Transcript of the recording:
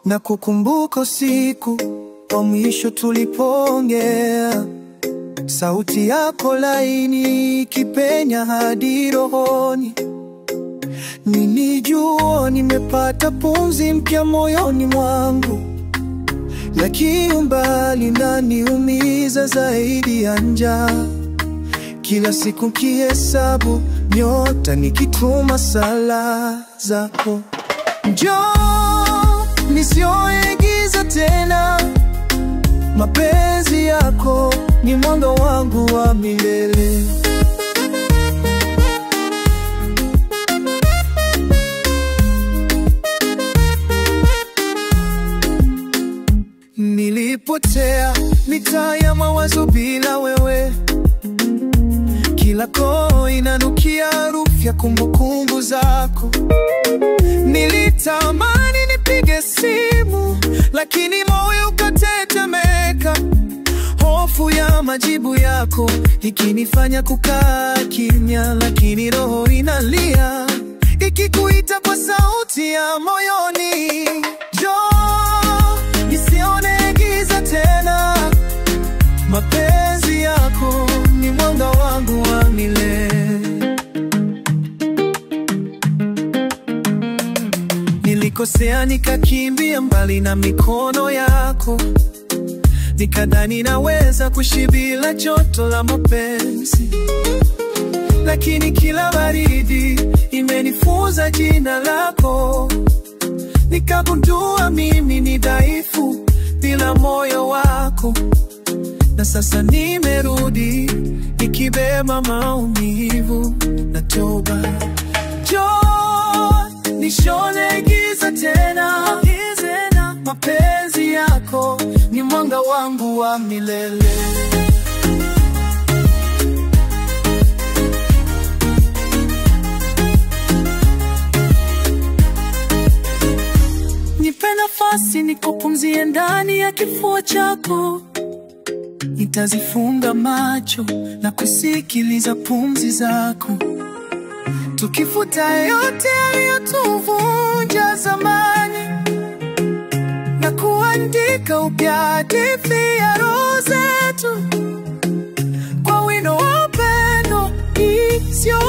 na kukumbuka siku wa mwisho tulipoongea, sauti yako laini ikipenya hadi rohoni. Nilijua nimepata pumzi mpya moyoni mwangu, lakini umbali unaniumiza zaidi ya njaa. Kila siku kihesabu nyota, nikituma sala zako, njoo nisioigiza tena. Mapenzi yako ni mwanga wangu wa milele. Nilipotea mitaa ya mawazo bila wewe, kila koo inanukia harufu ya kumbukumbu zako. Nilitamani nipige simu, lakini moyo ukatetemeka, hofu ya majibu yako ikinifanya kukaa kimya, lakini roho inalia ikikuita kwa sauti ya moyoni, njoo nisione giza tena. Mapenzi yako ni mwanga wangu wa milele. Nilikosea nikakimbia mbali na mikono yako, nikadhani naweza kuishi bila joto la mapenzi, lakini kila baridi imenifunza jina lako. Nikagundua mimi ni dhaifu bila moyo wako, na sasa nimerudi nikibeba maumivu na toba. Njoo nishone giza tena, mapenzi yako ni mwanga wangu wa milele. Nipe nafasi nikupumzie ndani ya kifua chako, nitazifunga macho na kusikiliza pumzi zako, tukifuta yote yaliyotuvunja zamani na kuandika upya hadithi ya roho zetu kwa wino wa upendo isio